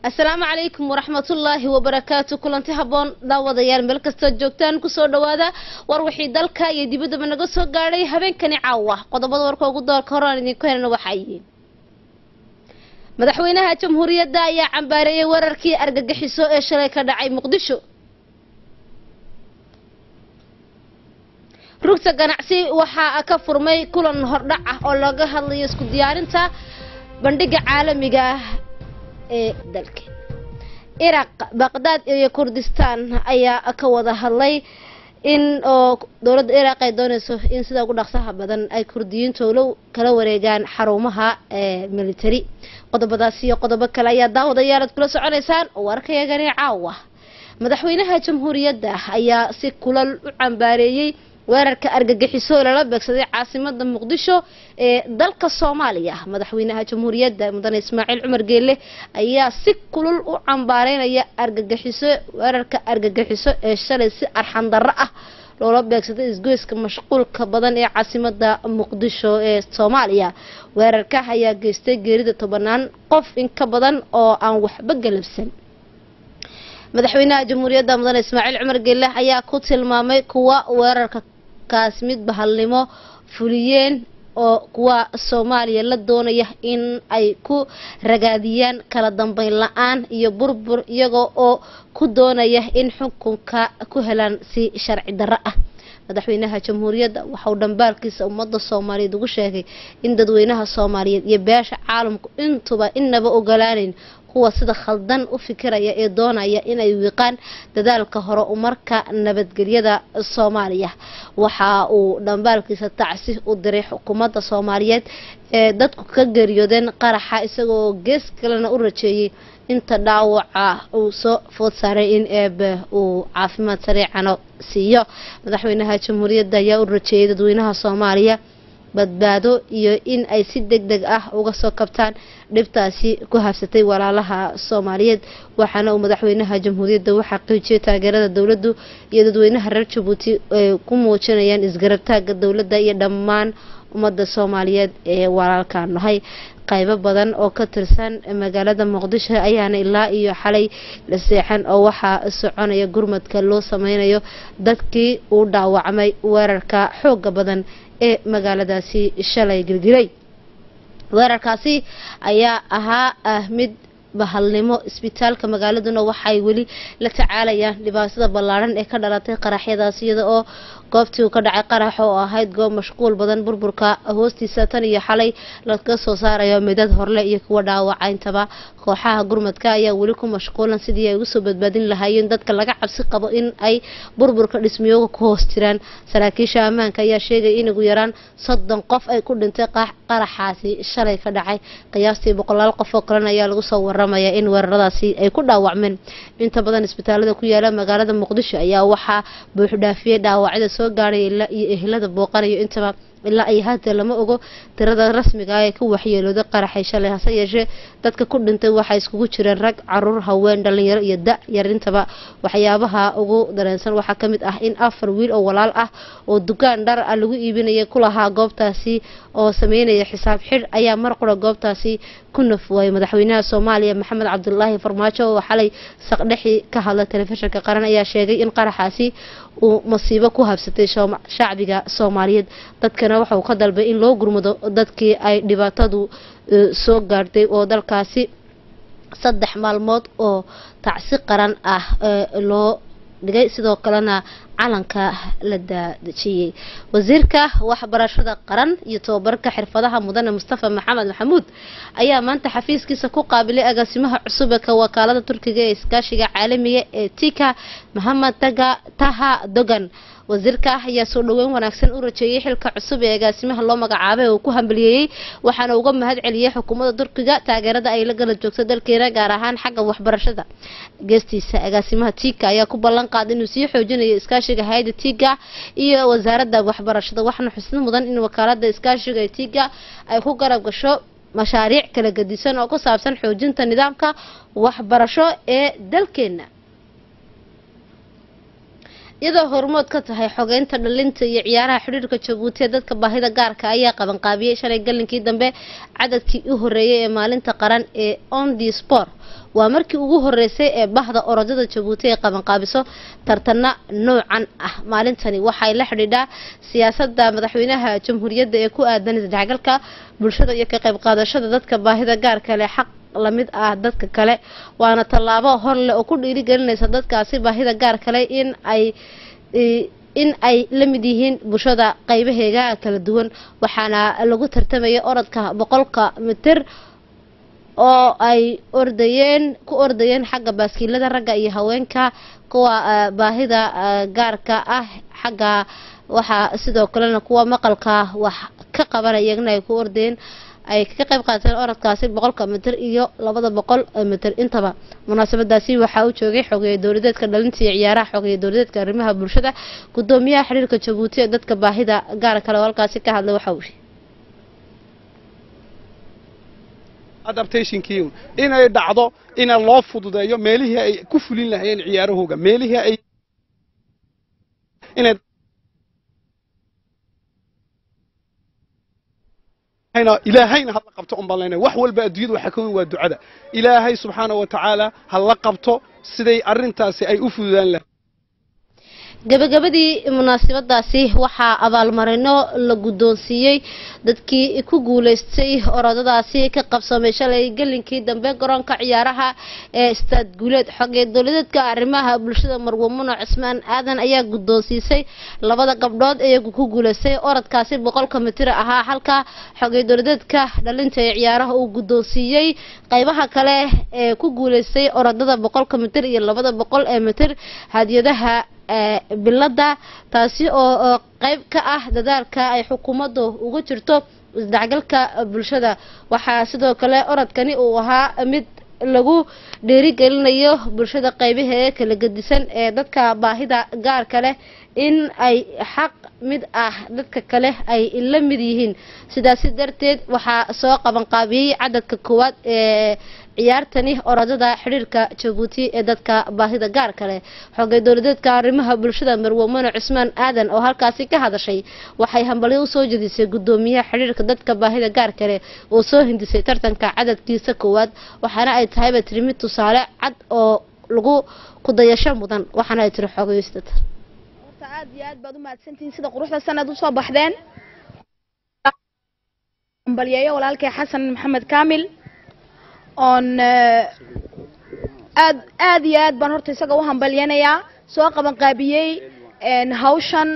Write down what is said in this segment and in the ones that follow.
asalaamu calaykum waraxmatullaahi wabarakaatu kulanti haboon daawadayaal meel kastoo joogtaan kusoo dhawaada war wixii dalka iyo dibaddaba naga soo gaadhay habeenkani caawa qodobada warka ugu doorka horaan idinku helna waxaa yihiin madaxweynaha jamhuuriyadda ayaa cambaareeyay wararkii argagixiso ee shalay ka dhacay muqdisho rugta ganacsi waxaa ka furmay kulan hordhac ah oo laga hadlayo isku diyaarinta bandhiga caalamiga ah ee dalka iraq baqdaad iyo kurdistaan ayaa ka wada hadlay in oo dowladda iraq ay dooneyso in sida ugu dhaqsaha badan ay kurdiyiintu lo kala wareegaan xarumaha military qodobadaas iyo qodobo kale ayaa daawadayaal aad kula soconeysaan warkayagani caawa madaxweynaha jamhuuriyadda ayaa si kulal u cambaareeyey weerarka argagixiso ee lala beegsaday caasimada muqdisho ee dalka soomaaliya madaxweynaha jamhuuriyadda mudane ismaaciil cumar geelle ayaa si kulul u cambaareynaya argagixiso weerarka argagixiso ee shalay si arxan darro ah loola beegsaday isgoyska mashquulka badan ee caasimada muqdisho ee soomaaliya weerarka ayaa geystay geerida tobanaan qof in ka badan oo aan waxba galabsan madaxweynaha jamhuuriyadda mudane ismaaciil cumar geelle ayaa ku tilmaamay kuwa weerarka kaas mid bahalnimo fuliyeen oo kuwa soomaaliya la doonaya in ay ku ragaadiyaan kala dambeyn la-aan iyo burbur iyaga oo ku doonaya in xukunka ku helaan si sharci darro ah madaxweynaha jamhuuriyadda waxauu dhambaalkiisa ummadda soomaaliyeed ugu sheegay in dadweynaha soomaaliyeed iyo beesha caalamku intuba inaba ogolaaneyn kuwa sida khaldan u fikiraya ee doonaya inay wiiqaan dadaalka hore umarka nabadgelyada soomaaliya waxa uu dhambaalkiisa tacsi u diray xukuumadda soomaaliyeed ee dadku ka geeriyoodeen qaraxa isagoo gees kalena u rajeeyey inta dhaawaca uu soo food saaray in eebe uu caafimaad sareecano siiyo madaxweynaha jamhuuriyadda ayaa u rajeeyay dadweynaha soomaaliya badbaado iyo in ay si deg deg ah uga soo kabtaan dhibtaasi ku habsatay walaalaha soomaaliyeed waxaana uu madaxweynaha jamhuuriyadda u xaqiijiyay taageerada dowladdu iyo dadweynaha reer jabuuti ay ku muujinayaan isgarabtaaga dowladda iyo dhammaan ummadda soomaaliyeed ee walaalka nahay qaybo badan oo ka tirsan magaalada muqdisho ayaana ilaa iyo xalay la seexan oo waxaa soconaya gurmadka loo sameynayo dadkii uu dhaawacmay weerarka xooga badan ee magaaladaasi shalay gilgilay weerarkaasi ayaa ahaa mid bahalnimo isbitaalka magaaladuna waxay weli la tacaalayaan dhibaatada ballaaran ee ka dhalatay qaraxyadaas iyada oo goobtii uu ka dhacay qarax oo ahayd goob mashquul badan burburka hoostiisa tan iyo xalay laga soo saarayo midad horle iyo kuwa dhaawacayntaba kooxaha gurmadka ayaa weli ku mashquulan sidii ay ugu soo badbaadin lahaayeen dadka laga cabsi qabo in ay burburka dhismiyooga ku hoos jiraan saraakiisha ammaanka ayaa sheegay in ugu yaraan soddon qof ay ku dhintay qaraxaasi shalay ka dhacay qiyaastii boqolaal qof oo kalena ayaa lagu soo waramaya in weeraradaasi ay ku dhaawacmeen inta badan isbitaalada ku yaala magaalada muqdisho ayaa waxaa buuxdhaafiyey dhaawacyada soo gaadhay ilaa iyo ehelada booqanayo intaba ilaa ay hadda lama ogo tirada rasmiga ah ee ka waxyeelooday qaraxay shalay hase yeeshee dadka ku dhintay waxay iskugu jireen rag caruur haween dhalinyaro iyo da yarintaba waxyaabaha ugu dareensan waxaa ka mid ah in afar wiil oo walaal ah oo dukaan dhar ah lagu iibinaya kulahaa goobtaasi oo sameynaya xisaab xidh ayaa mar qura goobtaasi ku nafwaayay madaxweynaha soomaaliya maxamed cabdulaahi farmaajo oo xalay saqdhexi ka hadla telefishinka qaran ayaa sheegay in qaraxaasi uu masiibo ku habsatay shacbiga soomaaliyeed dadkana waxa uu ka dalbay in loo gurmado dadkii ay dhibaatadu soo gaadhay oo dalkaasi saddex maalmood oo tacsi qaran ah loo dhigay sidoo kalena calanka la daadejiyey wasiirka waxbarashada qaran iyo tobabarka xirfadaha mudane mustafa maxamed maxamuud ayaa maanta xafiiskiisa ku qaabilay agaasimaha cusub ee ka wakaalada turkiga ee iskaashiga caalamiga ee tika maxamed taga taha dogan wasiirka ayaa soo dhaweyn wanaagsan u rajeeyay xilka cusub ee agaasimaha loo magacaabay oo ku hambaliyeeyey waxaana uga mahad celiyey xukuumadda turkiga taageerada ay la gala joogto dalkeena gaar ahaan xagga waxbarashada geestiisa agaasimaha tika ayaa ku ballan qaaday inuu sii xoojinayo iskaashiga hay-adda tiga iyo wasaaradda waxbarashada waxaana xusno mudan in wakaalada iskaashiga ee tiga ay ku garab gasho mashaariic kala gedisan oo ku saabsan xoojinta nidaamka waxbarasho ee dalkeena iyadoo hormood ka tahay xogeynta dhalinta iyo ciyaaraha xidhiirka jabuuti ee dadka baahida gaarka ayaa qabanqaabiyey shalay galinkii dambe cadadkii u horeeyay ee maalinta qaran ee ondi sport waa markii ugu horeysay ee bahda orodada jabuuti ay qabanqaabiso tartana noocan ah maalintani waxay la xidhiidhaa siyaasada madaxweynaha jamhuuriyadda ee ku aadan isdhexgalka bulshada iyo ka qayb qaadashada dadka baahida gaarka leh xaq lamid ah dadka kale waana tallaabo hor leh oo ku dhiirigelinaysa dadkaasi baahida gaar kale in ay in ay la mid yihiin bulshada qaybaheega kala duwan waxaana lagu tartamaya orodka boqolka mitir oo ay ordayeen ku ordayeen xagga baaskiilada ragga iyo haweenka kuwa baahida gaarka ah xagga waxaa sidoo kalena kuwa maqalka wax ka qabanaya iyagna ay ku ordayeen ay ka qayb qaateen orodkaasi boqolka mitir iyo labada boqol mitir intaba munaasabadaasi waxaa u joogay xogeeye dowladeedka dhalinta iyo ciyaaraha xogeeye dowladeedka arrimaha bulshada gudoomiyaha xiriirka jabuuti ee dadka baahida gaar kale oo halkaasi ka hadlay waxa uu adaptationkii inay dhacdo ina loo fududeeyo meelihii ay ku fulin lahayeen ciyaarahooga meelihii ay inay ilaahayna hala qabto un baan leenahay wax walba adduunyada waxaa ka weyn waa ducada ilaahay subxaana wa tacaala hala qabto siday arrintaasi ay u fududaan lahay gabagabadii munaasabadaasi waxaa abaalmarino la guddoonsiiyey dadkii ku guuleystay orodadaasi ka qabsamay shalay gelinkii dambe garoonka ciyaaraha ee istaad guuleed xogee dowladeedka arrimaha bulshada marwamuno cismaan aadan ayaa guddoonsiisay labada gabdhood iyagu ku guuleystay orodkaasi boqolka mitir ahaa halka xogee dowladeedka dhalinta ee ciyaaraha uu guddoonsiiyey qaybaha kale ee ku guuleystay orodada boqolka mitir iyo labada boqol ee mitir hadiyadaha bilada taasi oo qayb ka ah dadaalka ay xukuumaddu uga jirto isdhexgalka bulshada waxaa sidoo kale orodkani uu ahaa mid lagu dhiirigelinayo bulshada qaybaheeda kala gedisan ee dadka baahida gaarka leh in ay xaq mid ah dadka kale ay la mid yihiin sidaasi darteed waxaa soo qabanqaabiyey cadadka koowaad ee ciyaartani orodada xidhiirka jabuuti ee dadka baahida gaarka leh xogay dowladeedka arrimaha bulshada marwamano cismaan aadan oo halkaasi ka hadashay waxay hambalyo usoo jedisay gudoomiyaha xidhiirka dadka baahida gaarka leh oo soo hindisay tartanka cadadkiisa koowaad waxaana ay tahayba tiri mid tusaale cad oo lagu kudayasho mudan waxaana ay tiri xogeystat aad iyo aad baad u mahadsantihiin sida quruxda sanad usoo baxdeen hambalyeeyo walaalkay xasan maxamed kaamil oon aad aad iyo aad baan horta isaga u hambalyanayaa soo qaban qaabiyey hawshan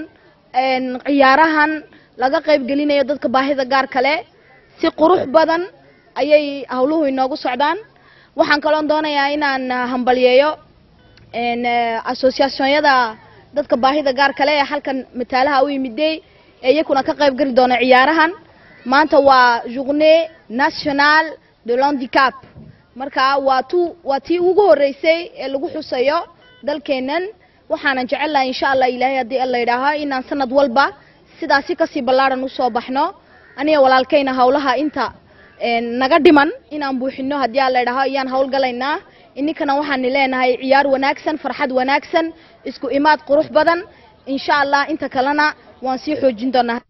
ciyaarahan laga qayb gelinayo dadka baahida gaar kale si qurux badan ayay hawluhu inoogu socdaan waxaan kaloon doonayaa inaan hambalyeeyo associationyada dadka baahida gaar kale ee halkan mataalaha u yimiday ee iyakuna ka qayb geli doona ciyaarahan maanta waa journée nationale de l'handicap marka waa tu waa tii ugu horeysay ee lagu xusayo dalkeennan waxaanan jecel lahay insha allah ilaahay haddii alla yidhaaho inaan sanad walba sidaasi kasii ballaaran usoo baxno aniga walaalkayna hawlaha inta naga dhiman inaan buuxino haddii alla yidhaaho ayaan hawlgalaynaa ininkana waxaani leenahay ciyaar wanaagsan farxad wanaagsan isku imaad qurux badan insha allah inta kalena waan sii xoojin doonaa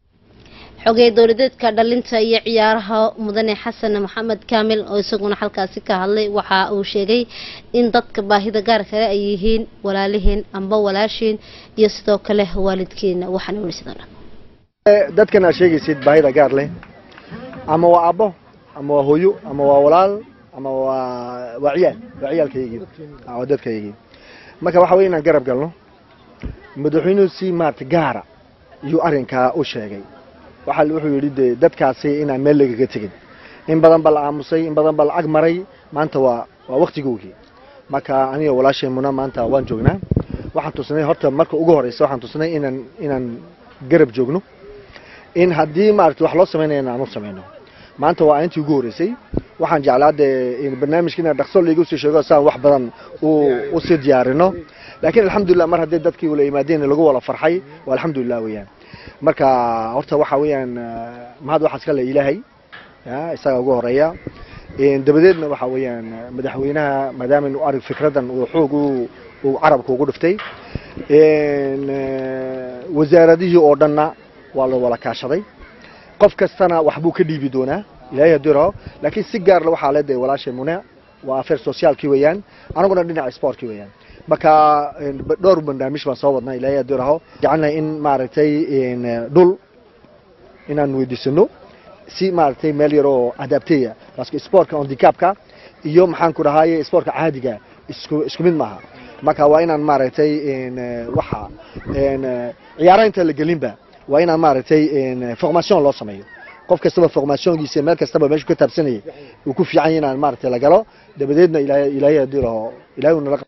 xogey dowladeedka dhalinta iyo ciyaaraha mudane xasan maxamed kaamil oo isaguna halkaasi ka hadlay waxa uu sheegay in dadka baahida gaar kale ay yihiin walaalihiin amba walaashiin iyo sidoo kale waalidkiina waxaana weli sidoo dadkan aad sheegaysid baahida gaar leh ama waa abbo ama waa hooyo ama waa walaal ama waa waa ciyaal waa ciyaalkaygii waa dadkaygii marka waxa weye inaan garab galno madaxweynuhu si maarata gaara iyuu arrinkaa u sheegay waxa wuxuu yidhi dee dadkaasi inaan meel lagaga tegin in badan ba la aamusay in badan ba la ag maray maanta waa waa waktigoogii marka aniga walaashay muna maanta waan joognaa waxaan tusnay horta marka ugu horeysa waxaan tusnay inaan inaan garab joogno in haddii maarata wax loo samaynayana aan u samayno maanta waa intii ugu horeysay waxaan jeclaa dee barnaamijka inaan dhaqso laigu sii sheego saan wax badan u sii diyaarino laakiin alxamdulilah mar haddii dadkii wala yimaadeen lagu wala farxay waa alxamdulilah weeyaan marka horta waxa weeyaan mahad waxaa iska le ilaahay isaga ugu horeeya dabadeedna waxa weeyaan madaxweynaha maadaama inu arag fikradan uu xoog uu carabka ugu dhiftay Een, eh, wasaaradihii oo dhanna waa la wada kaashaday qof kastana waxbuu ka dhiibi doonaa ilaahay hadduu raho laakiin si gaarla waxaa le dee walaashay mune waa affair sociaalkii weeyaan anaguna dhinaca sportkii weeyaan marka een, ba- dhowr barnaamij baan soo wadnaa ilaahay hadduu raho jecelnahay in maaragtay een, eh, dhul inaan weydiisano si maaragtay meel yar oo adapteya paske sportka handicapka iyo maxaan ku dhahaye sportka caadiga isku isku mid maaha marka waa inaan maaragtay een, eh, waxa een, eh, ciyaaraha inta la gelinba waa inaan maaragtay een, formation loo sameeyo qof kastaba formationkiisa meel kastaba meeshu ka taabsanayay uu ku fiican yahay inaan maaragtay la galo dabadeedna ilaahay ilaahay haddii laho ilaahay uu nala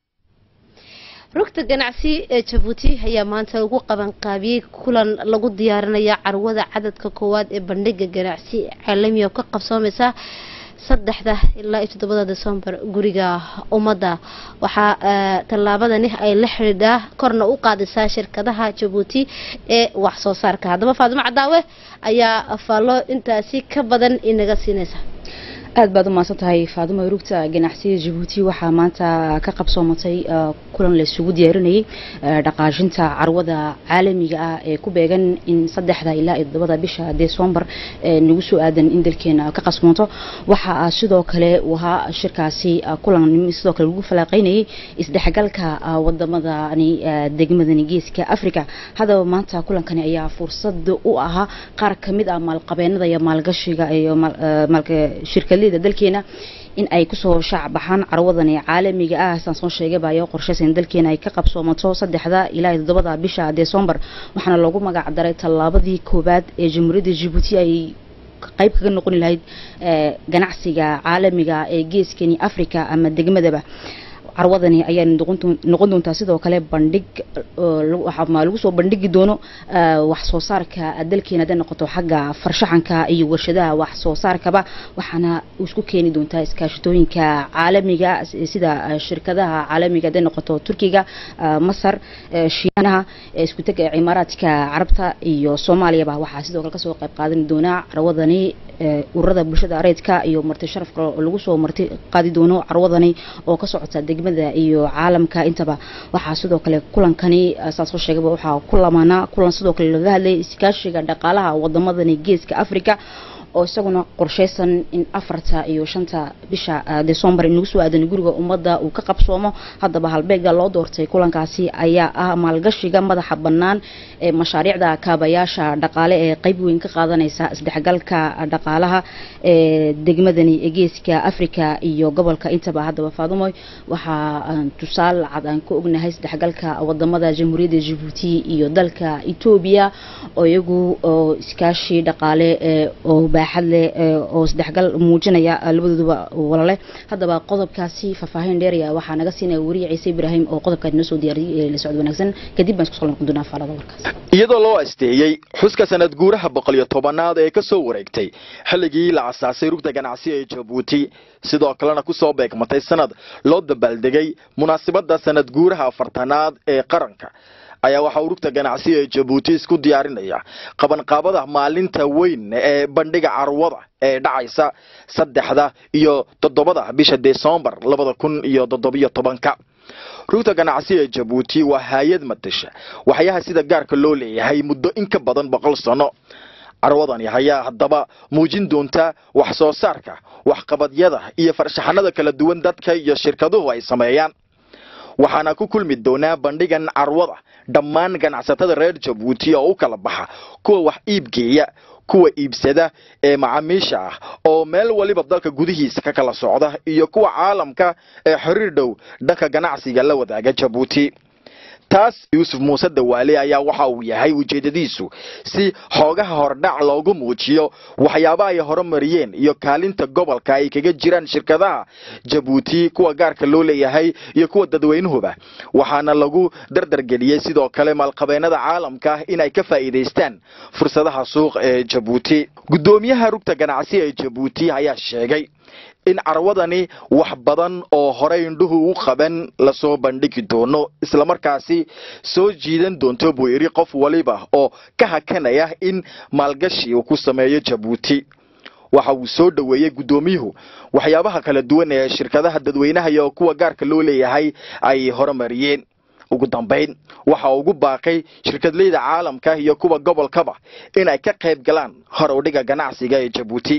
rugta ganacsi ee jabuuti ayaa maanta lagu qabanqaabiyey kulan lagu diyaarinaya carwada cadadka koowaad ee bandhiga ganacsi caalamiga oo ka qabsoomaysa saddexda ilaa iyo toddobada desembar guriga ummadda waxaa eh, tallaabadani ay la xidhiidhaa korna u qaadisaa shirkadaha jabuuti ee wax soo saarka haddaba faadimo cadaawe ayaa faallo intaasi ka badan inaga siinaysa aad baad u mahadsan tahay faadimo rugta ganacsiga jabuuti waxaa maanta ka qabsoomatay eh, kulan la isugu diyaarinayay eh, dhaqaajinta carwada caalamiga ah ee ku beegan in saddexda ilaa iyo toddobada bisha desembar ee nagu soo aadan in dalkeena ka qasmoonto waxaa sidoo kale uu ahaa shirkaasi eh, kulan sidoo kale lagu falaaqeynayay isdhexgalka eh, wadamadani eh, degmadani geeska africa haddaba maanta kulankani ayaa fursad u ahaa qaar ka mid ah maalqabeenada iyo maalgashiga iyo maal- eh, maalka shirkadleyda dalkeena in ay kusoo shaac baxaan carwadani caalamiga ah saan soo sheegay baayo qorshaysan dalkeena ay ka qabsoomato saddexda ilaa iyo toddobada bisha desembar waxaana loogu magac daray tallaabadii koowaad ee jamhuuriyadda jabuuti ay qayb kaga noqon lahayd eh, ganacsiga caalamiga ee geeskani africa ama degmadaba carwadani ayaa noqon doon- noqon doontaa sidoo kale bandhig oo lagu- waxa ma lagu soo bandhigi doono eh, wax soo saarka dalkeena hadday noqoto xagga farshaxanka iyo warshadaha wax soo saarkaba waxaana isku keeni doontaa iskaashatooyinka caalamiga s- sida eh, shirkadaha caalamiga hadday noqoto turkiga eh, masar eh, shiinaha eh, isku tega cimaaraadka carabta iyo soomaaliyaba waxaa sidoo kale kasoo qayb qaadan doonaa carwadani eh, ururada bulshada reedka iyo marti sharafka oo lagu soo marti qaadi doono carwadani oo ka socota degmada iyo caalamka intaba waxaa sidoo kale kulankani eh, saan soo sheegaba waxaa ku lamaanaa kulan sidoo kale laga hadlayay iskaashiga dhaqaalaha wadamadani geeska africa oo isaguna qorshaysan in afarta iyo shanta bisha eh, desembar inagu soo aadan guriga ummadda uu ka qabsoomo haddaba halbeega loo doortay kulankaasi ayaa ah maalgashiga madaxa bannaan ee mashaariicda kaabayaasha dhaqaale ee qayb weyn ka qaadanaysa isdhexgalka dhaqaalaha ee degmadani ee geeska africa iyo gobolka intaba haddaba faadumoy waxaa aan tusaale cad aan ka ognahay isdhexgalka wadamada jamhuuriyadda jabuuti iyo dalka etoobiya oo iyagu oo iskaashi dhaqaale ee oo baaxad leh ee oo isdhexgal muujinaya eh, labadooduba walale haddaba qodobkaasi faahfaahin dheeraya waxaa naga siinaya wariye ciise ibraahim oo qodobkaas noo soo diyaariyey ee la socod wanaagsan kadib baan isku soo noqon doonaa faalada warkaas iyadoo loo asteeyey xuska sanad guuraha boqol iyo tobanaad ee ka soo wareegtay xilligii la asaasay rugta ganacsiga ee jabuuti sidoo kalena ku soo beegmatay sanad loo dabaaldegay munaasabadda sanad guuraha afartanaad ee qaranka ayaa waxaa uu rugta ganacsiga ee jabuuti isku diyaarinaya qabanqaabada maalinta weyn ee bandhiga carwada ee dhacaysa saddexda iyo toddobada bisha desembar labada kun iyo toddobiyo tobanka rugta ganacsiga ee jabuuti waa hay-ad matasha waxyaha sida gaarka loo leeyahay muddo in ka badan boqol sano carwadani ayaa haddaba muujin doonta wax soo saarka waxqabadyada iyo farshaxanada kala duwan dadka iyo shirkaduhu ay sameeyaan waxaana ku kulmi doonaa bandhigan carwada dhammaan ganacsatada reer jabuuti oo u kala baxa kuwa wax iibgeeya kuwa iibsada ee macaamiisha ah oo meel waliba dalka gudihiisa ka kala socda iyo kuwa caalamka ee xiriir dhow dhanka ganacsiga la wadaaga jabuuti taas yuusuf muuse dawaale ayaa waxa uu yahay ujeedadiisu si xoogaha hordhac loogu muujiyo waxyaabaha ay horumariyeen iyo kaalinta gobolka ay kaga jiraan shirkadaha jabuuti kuwa gaarka loo leeyahay iyo kuwa dadweynuhuba waxaana lagu dardargeliyey sidoo kale maalqabeenada caalamka in ay ka faa'iidaystaan fursadaha suuq ee jabuuti guddoomiyaha rugta ganacsi ee jabuuti ayaa sheegay in carwadani wax badan oo horey indhuhu u qaban lasoo bandhigi doono islamarkaasi soo jiidan doonto buu yidhi qof waliba oo ka hakanaya in maalgashi uu ku sameeyo jabuuti waxa uu soo dhoweeyey guddoomiyuhu waxyaabaha kala duwan ee shirkadaha dadweynaha iyo kuwa gaarka loo leeyahay ay horumariyeen ugu dambayn waxa uu ugu baaqay shirkadleyda caalamka iyo kuwa gobolkaba in ay ka qayb galaan hor udhiga ganacsiga ee jabuuti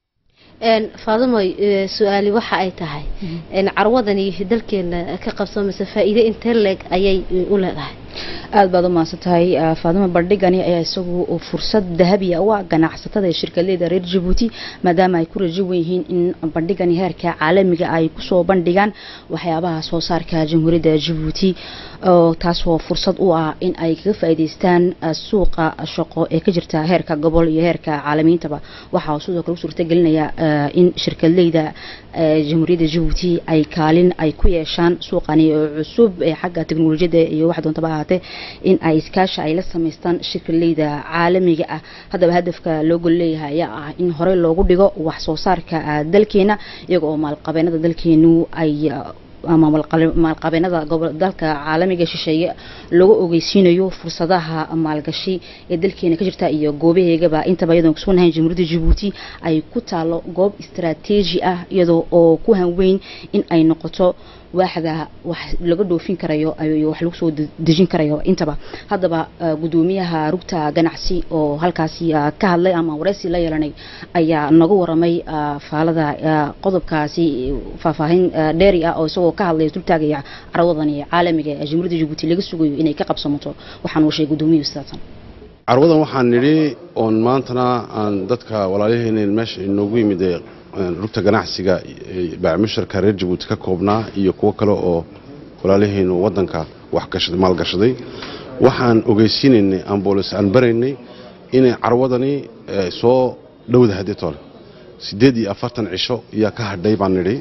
faadimoy su-aali waxa ay tahay carwadani dalkeena ka qabsamaysa faa'iide intee leeg ayay u leedahay aad baad u mahadsan tahay faadimo bandhigani ayaa isagu fursad dahabiya u ah ganacsatada ee shirkadleyda reer jabuuti maadaama ay ku rajo wen yihiin in bandhigani heerka caalamiga ay kusoo bandhigaan waxyaabaha soo saarka jamhuuriyadda jabuuti taasoo fursad u ah in ay kaga faa'iidaystaan suuqa shaqo ee ka jirta heerka gobol iyo heerka caalamiintaba waxaa sidoo kale u suurtagelinaya in shirkadleyda jamhuuriyadda jabuuti ay kaalin ay ku yeeshaan suuqani cusub ee xagga teknolojiyadda iyo wax doontaba ahaatee in ay iskaashi ay la samaystaan shirkadleyda caalamiga ah haddaba hadafka loo gol leeyahay ayaa ah in horey loogu dhigo wax soo saarka dalkeena iyaga oo maalqabeenada dalkeenu ay ama maalqabeenada dalka caalamiga shisheeye lagu ogeysiinayo fursadaha maalgashi ee dalkeena ka jirta iyo goobaheegaba intaba iyadoon kusugannahay jamhuuriyadda jabuuti ay ku taalo goob istaraatiiji ah iyadoo oo ku hanweyn in ay noqoto waaxda wax laga dhoofin karayo iyo wax lagu soo dejin karayo intaba haddaba gudoomiyaha rugta ganacsi oo halkaasi ka hadlay ama wareysi la yeelanay ayaa nagu waramay faalada qodobkaasi faahfaahin dheeri ah oo isagoo ka hadlay dultaagaya carwadani caalamiga ee jamhuuriyadda jabuuti laga sugayo inay ka qabsamato waxaan uu sheegay gudoomiyuhu sidaatan carwadan waxaan nidhi oon maantana aan dadka walaalyaheena meesha inoogu yimid rugta ganacsiga baacimusharka reer jabuuti ka koobnaa iyo kuwo kale oo walaalaheenu wadanka maalgashaday waxaan ogeysiinaynay ambolis aan baraynay inay carwadani soo dhowda hadeetole siddeed iyo afartan cisho iyaa ka hadhay baan nidhi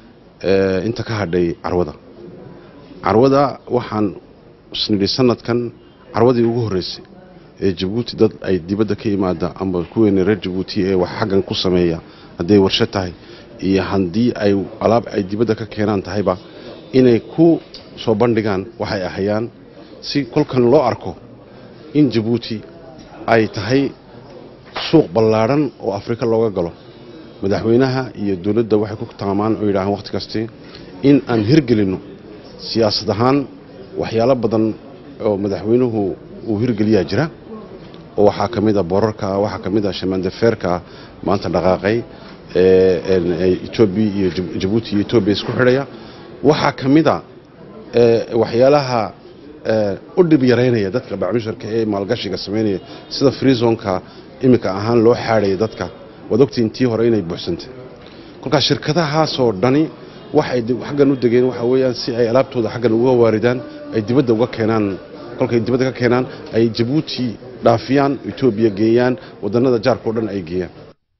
inta ka hadhay carwada carwada waxaan isnidhi sanadkan carwadii ugu horreysay ee jabuuti dad ay dibadda ka yimaada amba kuweena reer jabuuti ee wax xaggan ku sameeya hadday warsho tahay iyo haddii ay alaab ay dibadda ka keenaan tahayba inay ku soo bandhigaan waxay ahayaan si kolkan loo arko in jabuuti ay tahay suuq ballaadhan oo afrika looga galo madaxweynaha iyo dowladda waxay ku taamaan oo yidhaahaan wakhti kasti in aan hirgelinno siyaasad ahaan waxyaalo badan oo madaxweynuhu uu hirgeliyaa jira oo waxaa ka mid a boorarka waxaa ka mid a shamandafeerka maanta dhaqaaqay etoobiya iyo jabuuti iyo etoobiya isku xidhaya waxaa ka mid a waxyaalaha u dhib yaraynaya dadka bacmisharka ee maalgashiga samaynaya sida freezonka iminka ahaan loo xaadhaya dadka waad ogtiin tii hore inay buuxsantay kolkaas shirkadahaasoo dhani waxay xaggan u degeen waxa weeyaan si ay alaabtooda xaggan uga waaridaan ay dibadda uga keenaan kolkay dibadda ka keenaan ay jabuuti dhaafiyaan etoobiya geeyaan wadannada jaarka o dhan ay geeyaan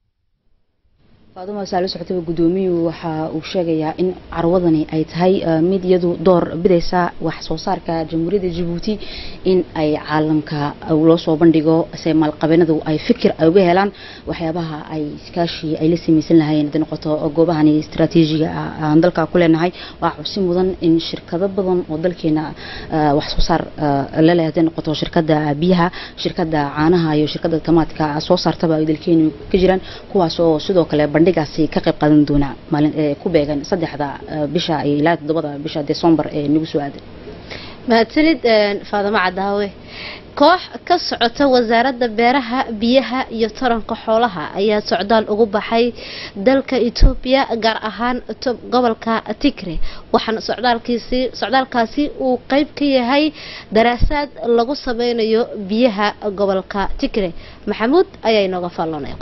faaduma saalo socotaba gudoomiyuhu waxa uu sheegayaa in carwadani ay tahay mid iyadu door bidaysa wax soo saarka jamhuuriyadda jabuuti in ay caalamka loo soo bandhigo se maalqabeenadu ay fikir ay uga helaan waxyaabaha ay iskaashi ay la samaysan lahayn haday noqoto goobahani istaraatiijiga aan dalka ku leenahay waa xusi mudan in shirkado badan oo dalkeena wax soo saar leleh haday noqoto shirkada biyaha shirkada caanaha iyo shirkada tamaadka soo saartaba ay dalkeenu ka jiraan kuwaas oo sidoo kale bandhigaasi ka qayb qaadan doona maalin ee ku beegan saddexda bisha ilaa toddobada bisha desembar ee nagu soo aaday mahadsanid faadamo cadaawe koox ka socota wasaaradda beeraha biyaha iyo taranka xoolaha ayaa socdaal ugu baxay dalka etoobiya gaar ahaan gobolka tigre waxaana socdaalkiisi socdaalkaasi uu qeyb ka yahay daraasaad lagu sameynayo biyaha gobolka tigre maxamuud ayaa inooga faalloonay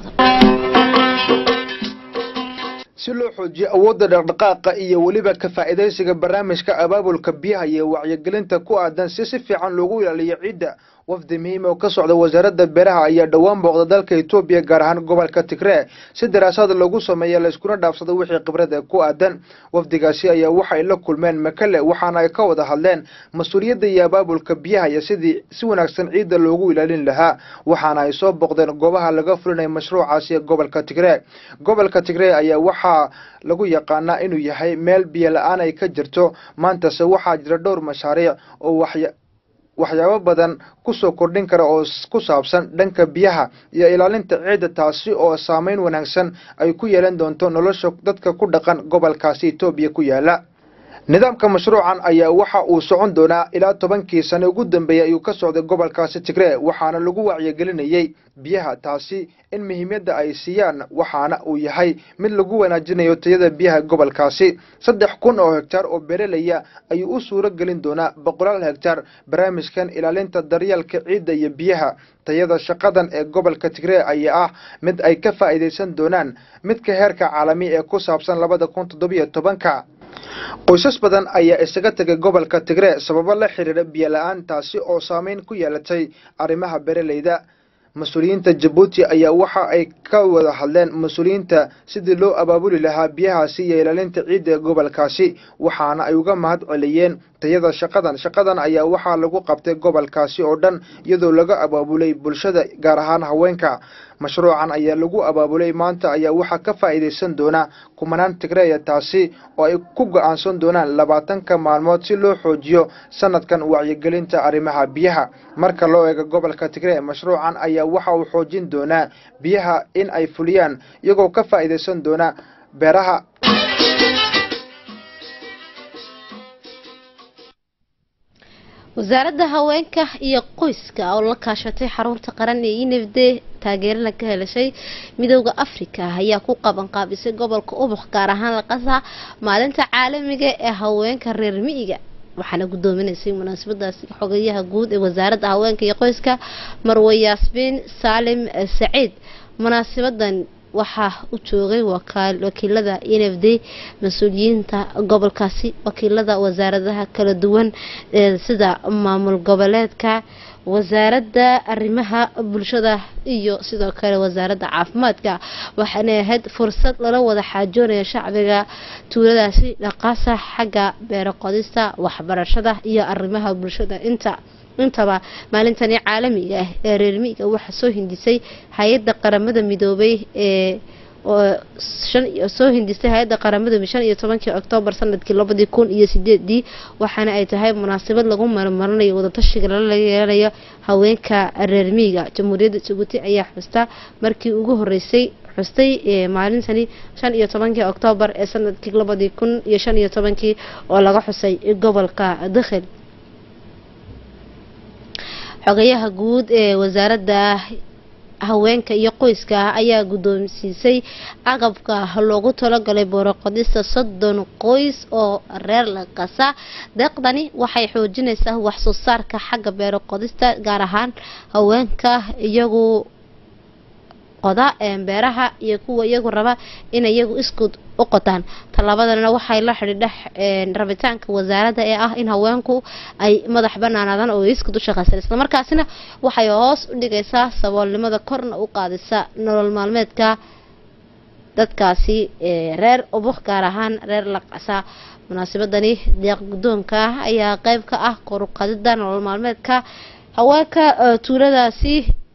si loo xoojiyo awoodda dhaqdhaqaaqa iyo weliba ka faa'iidaysiga barnaamijka abaabulka biyaha iyo wacyigelinta ku aadan si si fiican loogu ilaaliyo ciidda wafdi muhiim oo ka socda wasaaradda beeraha ayaa dhowaan booqda dalka etoobiya gaar ahaan gobolka tigree si daraasad lagu sameeya layskuna dhaafsado wixii khibrada ku aadan wafdigaasi ayaa waxay la kulmeen makale waxaana ay ka wada hadleen mas-uuliyadda iyo abaabulka biyaha iyo sidii si wanaagsan ciidda loogu ilaalin lahaa waxaana ay soo booqdeen goobaha laga fulinaya mashruucaasi ee gobolka tigree gobolka tigree ayaa waxaa lagu yaqaanaa inuu yahay meel biyo la-aan ay ka jirto maantase waxaa jira dhowr mashaariic oo waxya waxyaabo badan kusoo kordhin kara oo ku saabsan dhanka biyaha iyo ilaalinta ciidda taasi oo saameyn wanaagsan ay ku yeelan doonto nolosha dadka ku dhaqan gobolkaasi etoobiya ku yaala nidaamka mashruucan ayaa waxa uu socon doonaa ilaa tobankii sane ugu dambeeyey ayuu ka socday gobolkaasi tigree waxaana lagu wacyigelinayey biyaha taasi in muhiimyadda ay siiyaan waxaana uu yahay mid lagu wanaajinayo tayada biyaha gobolkaasi saddex kun oo hektaar oo beeralaya ayuu u suuro gelin doonaa boqolaal hektaar barnaamijkan ilaalinta daryeelka ciidda iyo biyaha tayada shaqadan ee gobolka tigree ayaa ah mid ay ka faa'iidaysan doonaan midka heerka caalami ee ku saabsan labada kun toddobiyo tobanka qoysas badan ayaa isaga tegay gobolka tigree sababo la xidhiidha biyo la-aan taasi oo saameyn ku yeelatay arrimaha beeraleyda mas-uuliyiinta jabuuti ayaa waxa ay ka wada hadleen mas-uuliyiinta sidii loo abaabuli lahaa biyahaasi iyo ilaalinta ciidda ee gobolkaasi waxaana ay uga mahad celiyeen tayada shaqadan shaqadan ayaa waxaa lagu qabtay gobolkaasi oo dhan iyadoo laga abaabulay bulshada gaar ahaan haweenka mashruucan ayaa lagu abaabulay maanta ayaa waxaa ka faa'iidaysan doona kumanaan tigreeya taasi oo ay ku go-aansan doonaan labaatanka maalmood si loo xoojiyo sanadkan wacyigelinta arrimaha biyaha marka loo eego gobolka tigree mashruucan ayaa waxa uu xoojin doonaa biyaha in ay fuliyaan iyagoo ka faa'iidaysan doona beeraha wasaaradda haweenka iyo qoyska oo la kaashatay xarunta qaran ee inafde taageerana ka helashay midooda afrika ayaa ku qaban qaabisay gobolka ubux gaar ahaan laqasa maalinta caalamiga ee haweenka reer miyiga waxaana gudoominaysay munaasabadaasi xogayaha guud ee wasaaradda haweenka iyo qoyska marwe yaasmiin saalim saciid munaasabadan waxaa u joogay wakiilada nfd mas-uuliyiinta gobolkaasi wakiilada wasaaradaha kala duwan sida maamul goboleedka wasaaradda arrimaha bulshada iyo sidoo kale wasaaradda caafimaadka waxaanay ahayd fursad lala wada xaajoonaya shacbiga tuuladaasi dhaqaasa xagga beero qodista waxbarashada iyo arrimaha bulshada inta intaba maalintani caalamiga ah ee reer miiga waxaa soo hindisay hay-adda qaramada midoobay ee soo hindistay hay-adda qaramada shan iyo tobankii oktoobar sanadkii labadii kun iyo sideedii waxaana ay tahay munaasabad lagu marmarinayo wadatashiga lala yeelanayo haweenka reer miiga jamhuuriyadda jabuuti ayaa xusta markii ugu horeysay xustay maalintani shan iyo tobankii oktoobar ee sanadkii labadii kun iyo shan iyo tobankii oo laga xusay gobolka dakhil xogayaha guud ee wasaaradda haweenka iyo qoyska ayaa guddoonsiisay agabka loogu talagalay booroqodista soddon qoys oo reer laqasa deeqdani waxay xoojinaysaa waxsoo saarka xagga beeroqodista gaar ahaan haweenka iyagu qoda beeraha iyo kuwa iyagu raba in iyagu iskud u qotaan tallaabadana waxay la xidhiidha rabitaanka wasaaradda ee ah in haweenku ay madax banaanaadaan oo iskud u shaqaysan islamarkaasina waxay hoos u dhigaysaa saboolnimada korna u qaadisa nolol maalmeedka dadkaasi reer ubuk gaar ahaan reer laqasa munaasabadani deeq guddoonka ayaa qeyb ka ah koruqadida nolol maalmeedka haweenka tuuladaasi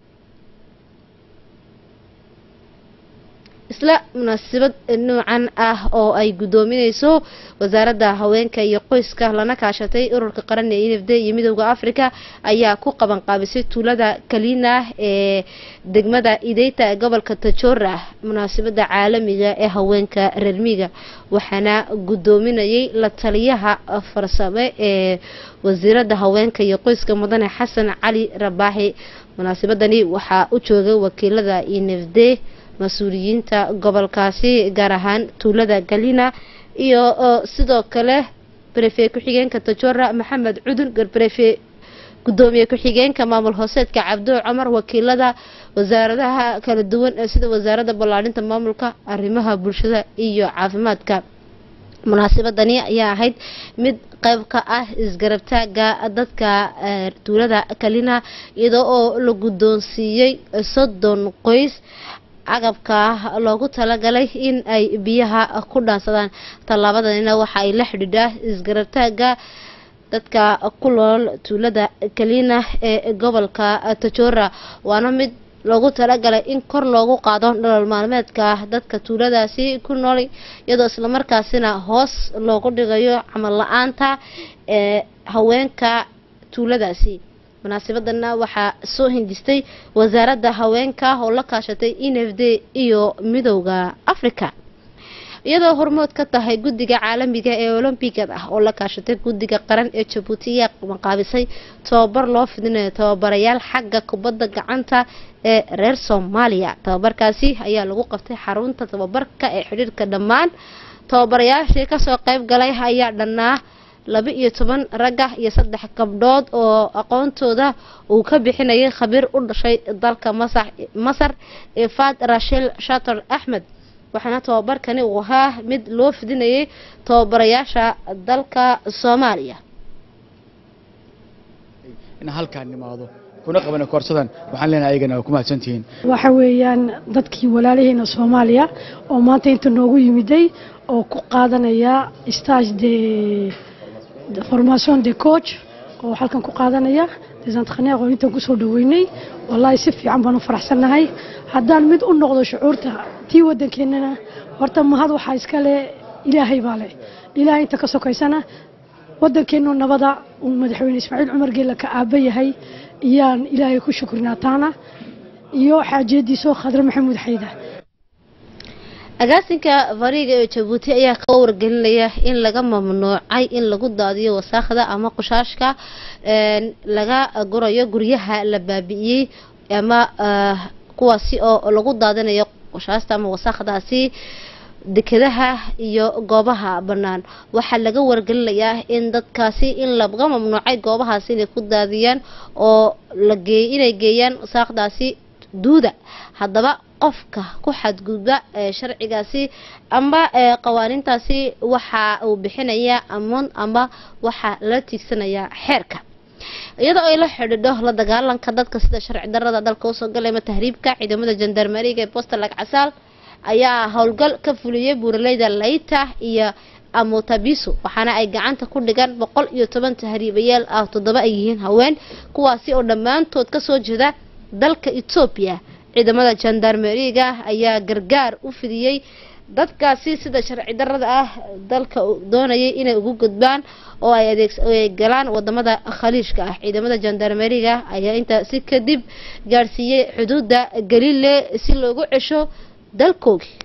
isla munaasabad noocan ah oo ay guddoominayso wasaaradda haweenka iyo qoyska lana kaashatay ururka qaran ee nfd iyo midooda africa ayaa ku qaban qaabisay tuulada kalina ee degmada ideyta ee gobolka tajora munaasabada caalamiga ee haweenka reermiga waxaana guddoominayay la taliyaha farsame ee wasiirada haweenka iyo qoyska mudane xasan cali rabaaxi munaasabadani waxaa u joogay wakiilada nfd mas-uuliyiinta gobolkaasi gaar ahaan tuulada galina iyo sidoo kale barefe ku-xigeenka tajora maxamed cudun garbarefe gudoomiye ku-xigeenka maamul hooseedka cabdo cumar wakiilada wasaaradaha kala duwan sida wasaaradda ballaarinta maamulka arrimaha bulshada iyo caafimaadka munaasabadani ayaa ahayd mid qayb ka ah isgarabtaaga dadka tuulada kalina iyadoo oo la guddoonsiiyey soddon qoys agabka loogu talagalay in ay biyaha ku dhaansadaan tallaabadanina waxa ay la xidhiidhaa isgarabtaaga dadka ku nool tuulada kalina ee gobolka tajora waana mid loogu talagalay in kor loogu qaado nolol maalmeedka dadka tuuladaasi ku nool iyadoo islamarkaasina hoos loogu dhigayo camal la-aanta ee haweenka tuuladaasi munaasabadana waxaa soo hindistay wasaaradda haweenka oo la kaashatay n f d iyo midowda africa iyadoo hormood ka tahay guddiga caalamiga ee olombigada ah oo la kaashatay guddiga qaran ee jabuuti ayaa maqaabisay tababar loo fidinayo tababarayaal xagga kubadda gacanta ee reer soomaaliya tababarkaasi ayaa lagu qabtay xarunta tababarka ee xidhiirka dhammaan tababarayaashii kasoo qeyb galay ayaa dhannaa laba iyo toban ragga iyo saddex gabdhood oo aqoontooda uu ka bixinayay khabiir u dhashay dalka masa masar ifad rashil shator axmed waxaana tababarkani uu ahaa mid loo fidinayay tababarayaasha dalka soomaaliya in halkaan nimaado kuna qabana koorsadan waxaan leenahay ayagana waa ku mahadsantihiin waxa weeyaan dadkii walaalaheena soomaaliya oo maanta inta noogu yimiday oo ku qaadanaya stage de de formation de coach oo halkan ku qaadanaya des entraîneurs oo intaan kusoo dhaweynay wallaahi si fiican baan u faraxsannahay haddaan mid u noqdo shucuurta tii waddankeennana horta mahad waxaa iska leh ilaahay baa leh ilaahay inta ka sokaysana waddankeennu nabada uu madaxweyne ismaaciil cumar geella ka aaba yahay iyaan ilaahay ku shukrinaa taana iyo xaajiyadiisoo khadre maxamuud xayda agaasinka fariiga ee jabuuti ayaa ka wargelinaya in laga mamnuucay in lagu daadiyo wasaakhda ama qushaashka laga gurayo guryaha la baabi'iyey ama kuwaasi oo lagu daadinayo qushaasta ama wasaakhdaasi dekedaha iyo goobaha bannaan waxaa laga wargelinayaa in dadkaasi in laga mamnuucay goobahaasi inay ku daadiyaan oo lageey inay geeyaan wasaaqdaasi duuda haddaba qofka ku xadgudba sharcigaasi ama qawaaniintaasi waxa uu bixinayaa amoon ama waxaa la tiigsanayaa xeerka iyadoo ay la xidhiidho la dagaalanka dadka sida sharci darada dalka usoo galayma tahriibka ciidamada jandarmeriga ee bosta lagcasaal ayaa howlgal ka fuliyey buuraleyda layta iyo amutabiso waxaana ay gacanta ku dhigaan boqol iyo toban tahriibayaal ah toddoba ay yihiin haween kuwaasi oo dhammaantood kasoo jeeda dalka etoobiya ciidamada jandarmeriga ayaa gargaar u fidiyey dadkaasi sida sharci darada ah dalka doonayay inay ugu gudbaan oo ay adeeg galaan wadamada khaliijka ah ciidamada jandarmeriga ayaa intaasi kadib gaadhsiiyey xuduudda galile si loogu cesho dalkoogii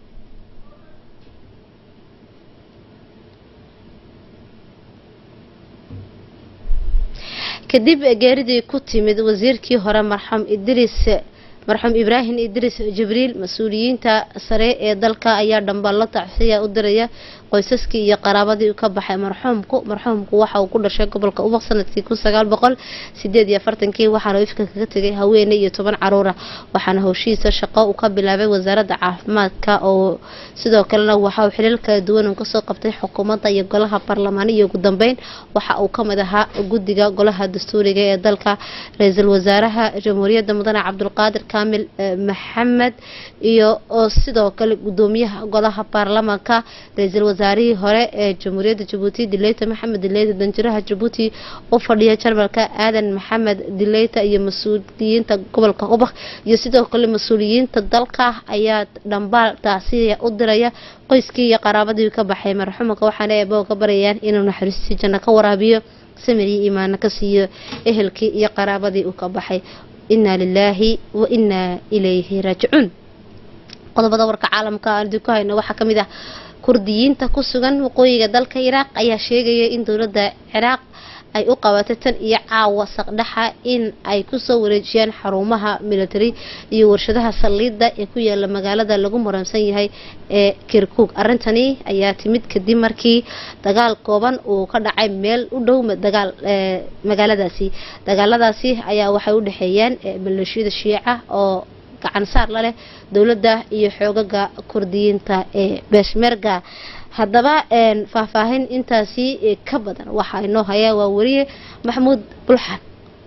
kadib geeridii ku timid wasiirkii hore marxuum idriis marxuum ibraahim idriis jibriil mas-uuliyiinta sare ee dalka ayaa dhambaallo tacsiya u diraya qoysaskii iyo qaraabadii ka baxay marxuumku marxuumku waxa uu ku dhashay gobolka ubaq sanadkii kun sagaal boqol sideed iyo afartankii waxaana ifka kaga tegay haweeney iyo toban caruura waxaana howshihiisa shaqo uu ka bilaabay wasaaradda caafimaadka oo sidoo kalena waxa uu xiliil kala duwan uu kasoo qabtay xukuumadda iyo golaha baarlamaan iyo ugu dambeyn waxa uu kamid ahaa guddiga golaha dastuuriga ee dalka ra-iisul wasaaraha jamhuuriyadda mudane cabdulqaadir kaamil maxamed iyo oo sidoo kale gudoomiyaha golaha baarlamaanka ra-iisul wasaarihii hore ee jamhuuriyadda jabuuti dileyta maxamed dileyta danjiraha jabuuti u fadhiya jarmalka aadan maxamed dileyta iyo mas-uuliyiinta gobolka ubaq iyo sidoo kale mas-uuliyiinta dalka ayaa dhambaal taasiya u diraya qoyskii iyo qaraabadii ka baxay marxuumka waxaana eebo ka baryayaan inuu naxariistii janno ka waraabiyo samir iyo iimaano ka siiyo ehelkii iyo qaraabadii uu ka baxay inaa lilaahi wa inaa ilayhi raajicuun qodobada warka caalamka aan idinku hayno waxaa kamid ah kurdiyiinta ku sugan waqooyiga dalka iraaq ayaa sheegaya in dowladda ciraaq ay u qabatay tan iyo caawa saqdhaxa in ay kusoo wareejiyaan xarumaha military iyo warshadaha saldhiidda ee ku yaala magaalada lagu muransan yahay ee kirkuk arintani ayaa timid kadib markii dagaal kooban uu ka dhacay meel u dhow dagaal magaaladaasi dagaaladaasi ayaa waxay u dhexeeyaan maleeshiyada shiica oo gacan saar la leh dowladda iyo xoogaga kurdiyiinta ee beshmerga haddaba faahfaahin intaasi ka badan waxaa inoo hayaa waa wariye maxamuud bulxan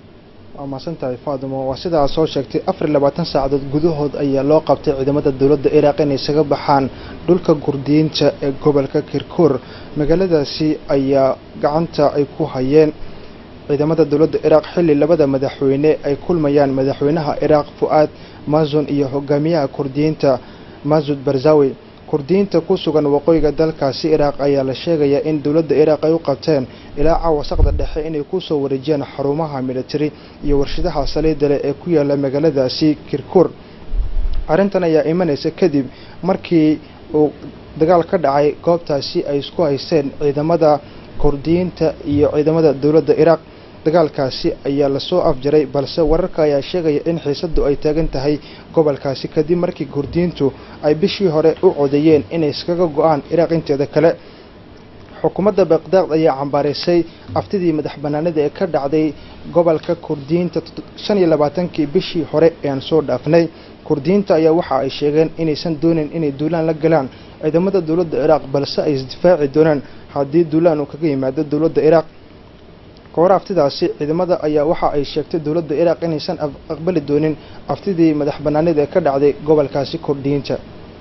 waa mahadsantahay faadimo waa sidaa soo sheegtay afar iyo labaatan saacadood gudahood ayaa loo qabtay ciidamada dowladda iraaq inay isaga baxaan dhulka kurdiyiinta ee gobolka kirkuur magaaladaasi ayaa gacanta ay ku hayeen ciidamada dowladda iraaq xilli labada madaxweyne ay kulmayaan madaxweynaha iraaq fu-aad mazun iyo hogaamiyaha kurdiyiinta masud barzawi kurdiyiinta ku sugan waqooyiga dalkaasi iraaq ayaa la sheegayaa in dowladda iraaq ay u qabteen ilaa caawasaqda dhexe inay kusoo wareejiyaan xarumaha military iyo warshadaha saliidda leh ee ku yaala magaaladaasi kirkuur arrintan ayaa imanaysa kadib markii uu dagaal ka dhacay goobtaasi ay isku haysteen ciidamada kurdiyiinta iyo ciidamada dowladda iraaq dagaalkaasi ayaa lasoo afjaray balse wararka ayaa sheegaya in xiisadu ay taagan tahay gobolkaasi kadib markii kurdiyiintu ay bishii hore u codeeyeen inay iskaga go-aan iraaq inteeda kale xukuumadda baqdaad ayaa cambaaraysay aftidii madax banaanida ee ka dhacday gobolka kurdiyiinta shan iyo labaatankii bishii hore ee aan soo dhaafnay kurdiyiinta ayaa waxa ay sheegeen inaysan doonin inay duulaan la galaan ciidamada dowladda ciraaq balse ay isdifaaci doonaan haddii duulaan uu kaga yimaado dowladda iraaq kahor aftidaasi ciidamada ayaa waxa ay sheegtay dowladda iraaq inaysan aqbali doonin aftidii madax banaanida ee ka dhacday gobolkaasi kurdiyiinta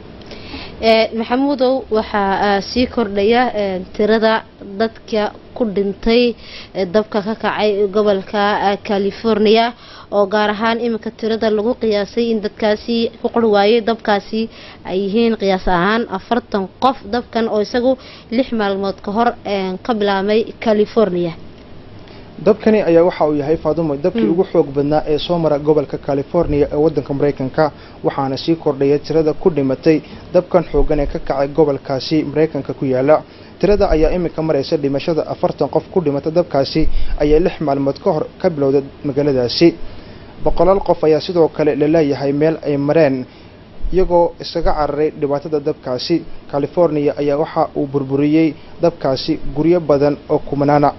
maxamuudow waxaa sii kordhaya tirada dadka ku dhintay dabka ka kacay gobolka california oo gaar ahaan iminka tirada lagu qiyaasay in dadkaasi ku qor waayay dabkaasi ay yihiin qiyaas ahaan afartan qof dabkan oo isagu lix maalmood ka hor ka bilaabmay california dabkani ayaa waxa uu yahay faadumo dabkii ugu xoog badnaa ee soo mara gobolka california ee wadanka maraykanka waxaana sii kordhaya tirada ku dhimatay dabkan xoogan ee ka kacay gobolkaasi maraykanka ku yaala tirada ayaa iminka maraysa dhimashada afartan qof ku dhimata dabkaasi ayaa lix maalmood ka hor ka bilowda magaaladaasi boqolaal qof ayaa sidoo kale laleeyahay meel ay mareen iyagoo isaga cararay dhibaatada dabkaasi california ayaa waxa uu burburiyey dabkaasi guryo badan oo kumanaana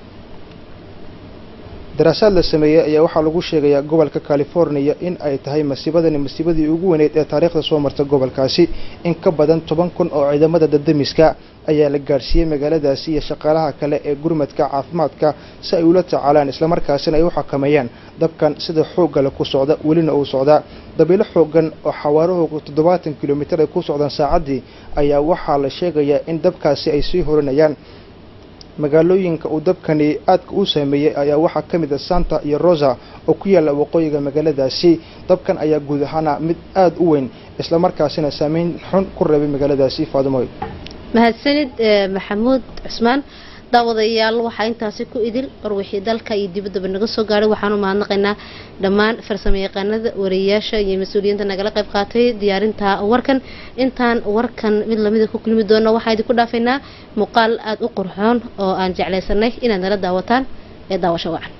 daraasaad la sameeyey ayaa waxaa lagu sheegayaa gobolka california in ay tahay masiibadani masiibadii ugu weyneyd ee taariikhda soo marta gobolkaasi in ka badan toban kun oo ciidamada dadamiska ayaa la gaadhsiiyey magaaladaasi iyo shaqaalaha kale ee gurmadka caafimaadka si ay ula tacaalaan islamarkaasina ay u xakameeyaan dabkan sida xooggale ku socda welina uu socdaa dabiilo xoogan oo xawaarahoogu toddobaatan kilomitir ay ku socdaan saacaddii ayaa waxaa la sheegayaa in dabkaasi ay sii horinayaan magaalooyinka uu dabkani aadka u saameeyey ayaa waxaa ka mid a santa iyo rosa oo ku yaalla waqooyiga magaaladaasi dabkan ayaa guud ahaana mid aada u weyn islamarkaasina saameyn xun ku reebay magaaladaasi faadumoy mahadsanid maxamuud cusmaan daawadayaal waxaa intaasi ku idil warwixii dalka iyo dibaddaba naga soo gaadhay waxaanu mahadnaqaynaa dhammaan farsamo yaqaanada wariyayaasha iyo mas-uuliyiinta nagala qayb qaatay diyaarinta warkan intaan warkan mid lamida ku kulmi doono waxaa idinku dhaafaynaa muuqaal aada u qurxoon oo aan jeclaysanay inaad nala daawataan ee daawasho wacan